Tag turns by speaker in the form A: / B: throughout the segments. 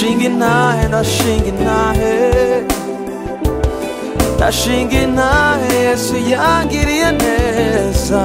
A: ndashinga intahe ndashinga intahe ndashinga intahe yesu yangiriye neza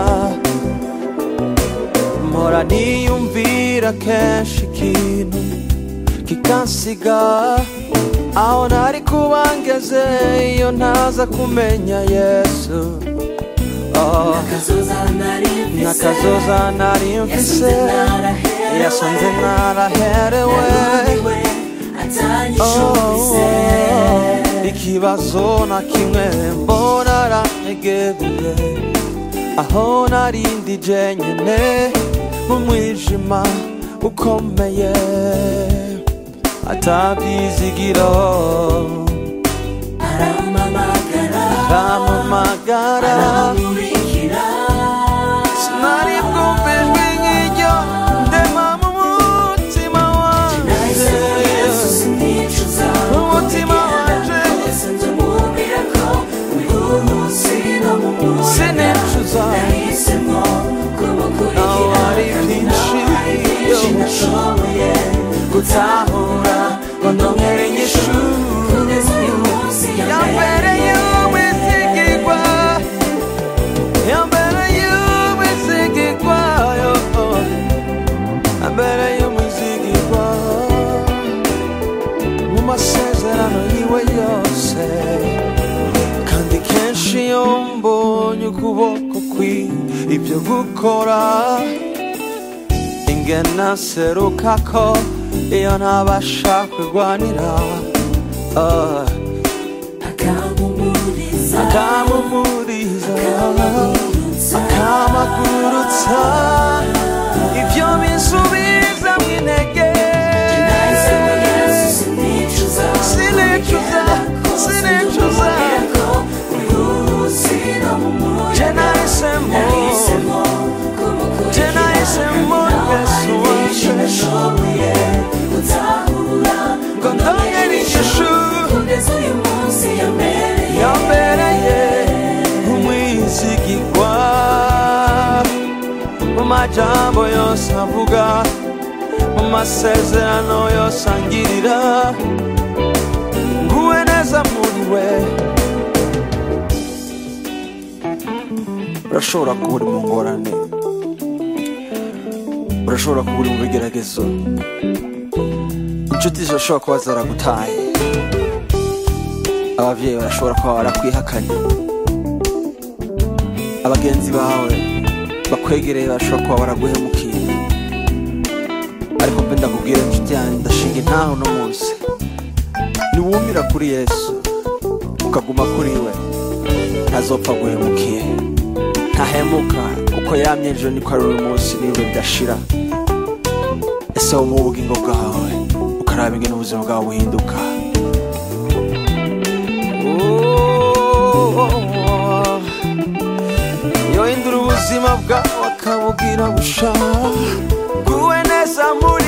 A: mpora niyumvira kenshi ikintu kikansiga aho nari kuba ngeze iyo ntaza kumenya yesu oh.
B: Kazoza nari mfise
A: nakazoza nari mfise yasanze naraherewe
B: Nariwe atanyishubise
A: Oh, ikibazo na kimwe mbona arantegebuye aho narindi jenyene mu mwijima ukomeye atabyizigiro
B: arampamagara
A: aramamagara
B: aramurikira
A: sinari bwumva ijwi nk'iryo ndema mu mutima
B: nahise muri yesu
A: wanjye
B: sinicuza
A: Umutima wanje.
B: wese nzamubwira ko uyu munsi no mu munsi
A: sinicuza
B: nahisemo kumukurikira
A: Naho hari byinshi,
B: hari byinshi
A: yo.
B: nashoboye
A: gutahura ngo ndongere inyishu
B: kugeza uyu munsi
A: yambereye umwizigirwa yambereye umwizigirwa yo yambereye umwizigirwa mu masezerano yiwe yose kandi kenshi iyo mbonye ukuboko kwi ibyo gukora ingena seruka ko iyo ntabasha kurwanira ah,
B: akamumuriza
A: akamumuriza
B: akamagurutsa
A: akamagurutsa ibyo bisubiza mu intege
B: nahisemo yesu sinicuza
A: sinicuza sinicuza
B: ko uyu munsi no mu munsi
A: je nahisemo
B: nahisemo kumukurikira
A: je nahisemo yesu wanje
B: nashoboye gutahura
A: ngo ndongere inyishu
B: kugeza uyu munsi yambereye
A: yambereye umwizigirwa mu majambo yose avuga mu masezerano yose angirira nguwe neza muri we urashobora kuba uri mu ngorane urashobora kuba uri mu bigeragezo inshuti zirashobora kuba zaragutaye ababyeyi barashobora kuba barakwihakanye abagenzi bawe bakwegereye bashobora kuba baraguhemukiye ariko mbe ndakubwira inshuti yanjye ndashinga intaho uno munsi niwumira kuri yesu ukaguma kuri we ntazopfa aguhemukiye ntahemuka uko yamye ejo niko ari uyu munsi n'ibihe bidashira ese wo mu bugingo bwawe ukaraba ingene ubuzima bwawe buhinduka yohindura ubuzima bwawe akabugira busha guwe neza muri